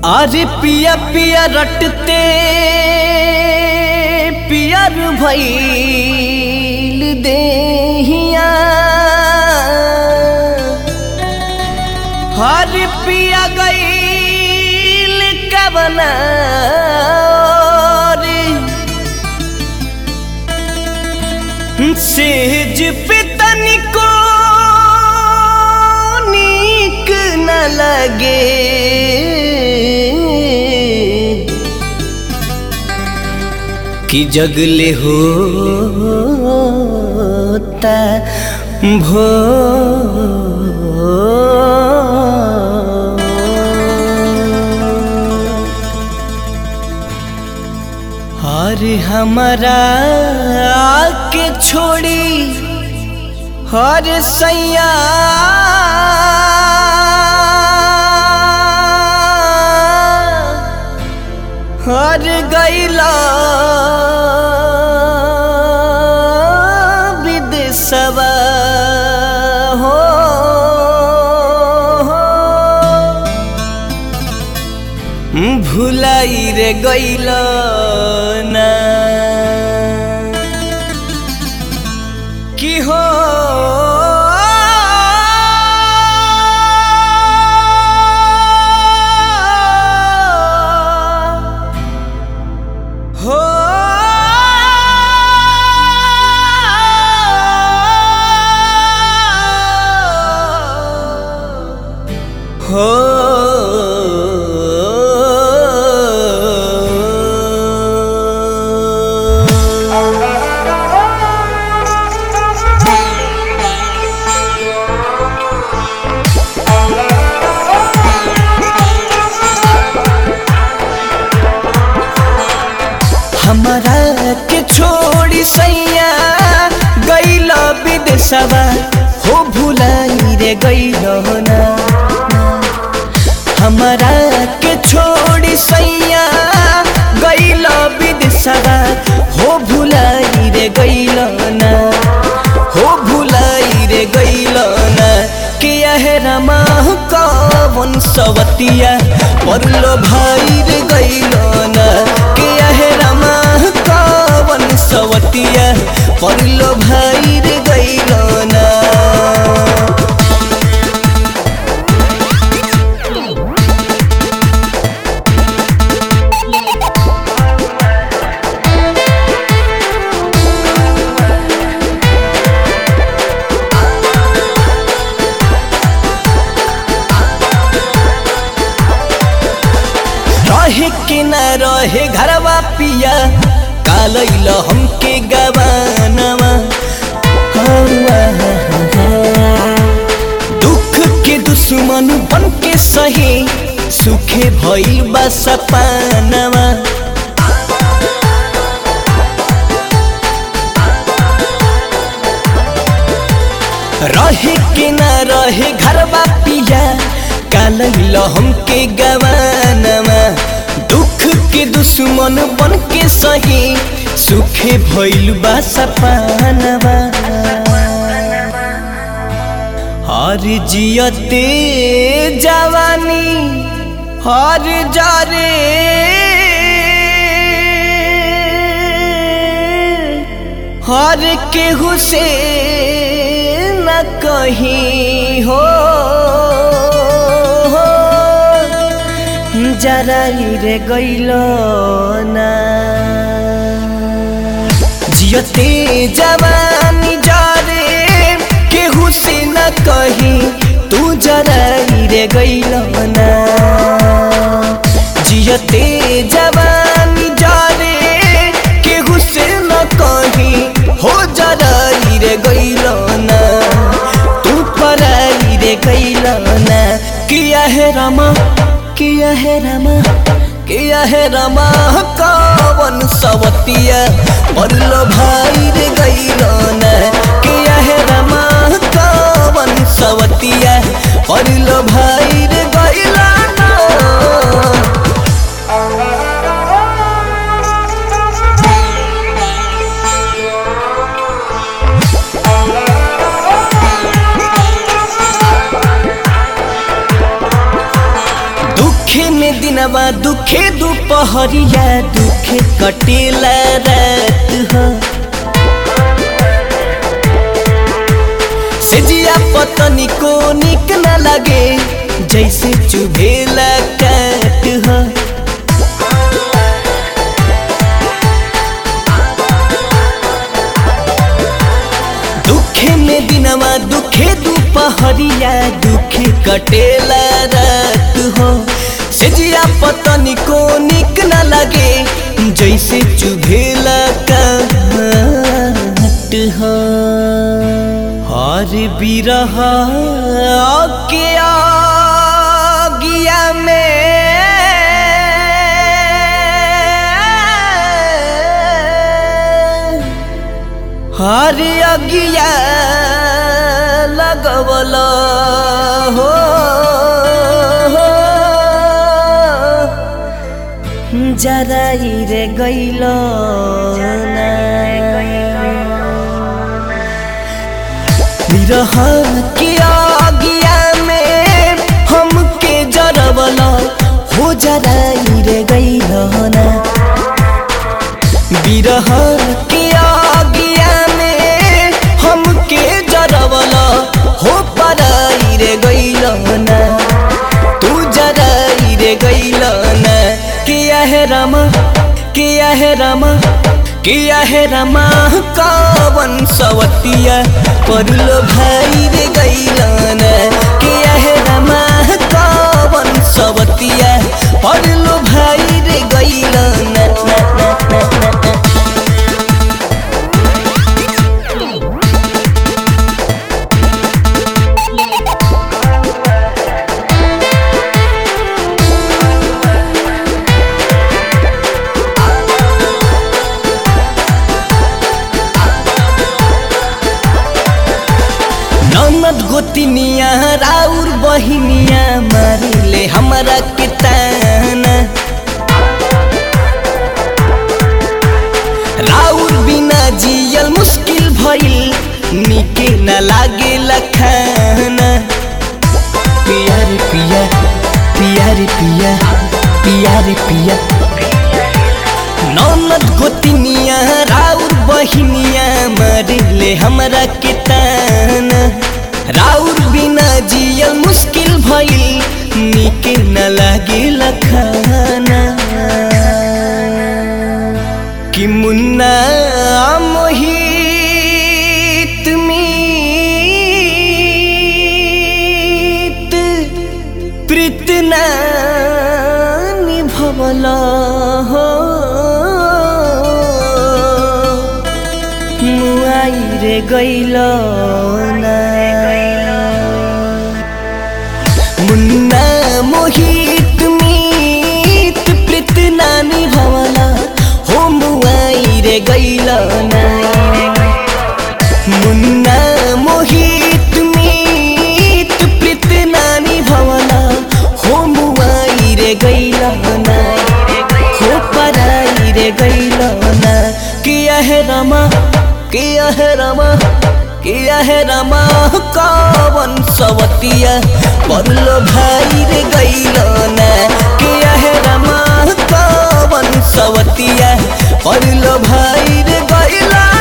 अरे पिया पिया रटते पियर भैल देहिया हर पिया गईल कबना सेज पे तनिको नीक न लगे कि जगले होता भो हर हमारा के छोड़ी हर सैया हर गैला विदेशवा हो भुलाई रे गैल ना की हो हो हो हमारा के छोड़ी सैया गैल विदेशवा हो भुलाई रे गैल ना हमारा के छोड़ी सैया गैल विदेशवा हो भुलाई रे गैल ना हो भुलाई रे गैल ना के यह रमा कवन सवतिया परलो भाई रे गैल ना के यह रमा कवन सवतिया परलो भाई रे गैल ना रहे कि न रहे घरवा पिया कालैल हमके गवानवा दुख के दुश्मन बन के सही सुखे भइल बा सपनवा रहे कि न रहे घरवा पिया कालैल हमके गवानवा दुख के दुश्मन बन के सही सुखे भइल बा सपनवा हर जियते जवानी हर जारे हर केहू से न कहीं हो जराई रे गैल ना जियते जवानी जारे केहू से न कहीं तू जराई रे गैल ना जियते जवानी जारे केहू से न कहीं हो जराई रे गैल ना तू पराई रे गैल ना किया है रमा किया है रमा किया है रमा कवन सवतिया परलो भाई रे गैलो ना किया है रमा कवन सवतिया परलो भाई रे गैलो ना में दिनवा दुखे दुपहरिया दुखे कटेला रात हो सेजिया पतनी को निक न लगे जैसे चुभेला काट हो दुखे में दिनवा दुखे दुपहरिया दुखे कटेला रात हो सेजिया पतनी को निक न लगे जैसे चुभेला काट हो हर बिरह के आगिया में हर अगिया लगवल हो जराई रे गैल विरह के आगिया में हमके जरवल हो जराई रे गैल ना विरह के आगिया में हमके जरवला हो पराई रे गैलना तू जराई रे गैलना किया है रमा किया है रमा किया है रमा कावन सवतिया परलो भाई रे गैलना किया है रमा कावन सवतिया परलो भाई रे गैलना ना ना ना ना ननद गोतिनिया राउर बहिनिया मारिले हमरा के ताना राउर बिना जियल मुश्किल भइल निके न लागे खाना पिया रे पिया पिया रे पिया पिया रे पिया ननद गोतिनिया राउर बहिनिया मारिले हमरा के ताना राउर बिना जियल मुश्किल भइल निके न लागे खाना कि मुन्ना मोहित मीत प्रीतना निभवल हो मुआई रे गैल मुन्ना मोहित मीत प्रीतना निभवल हो मुआई रे गैल मुन्ना मोहित मीत प्रीतना निभवल हो मुआई रे गैल हो पराई रे गैल किया है रमा किया है रमा किया है रमा कावन सवतिया परलो भाई रे गैल किया है रमा कावन सवतिया परलो भाई रे गैला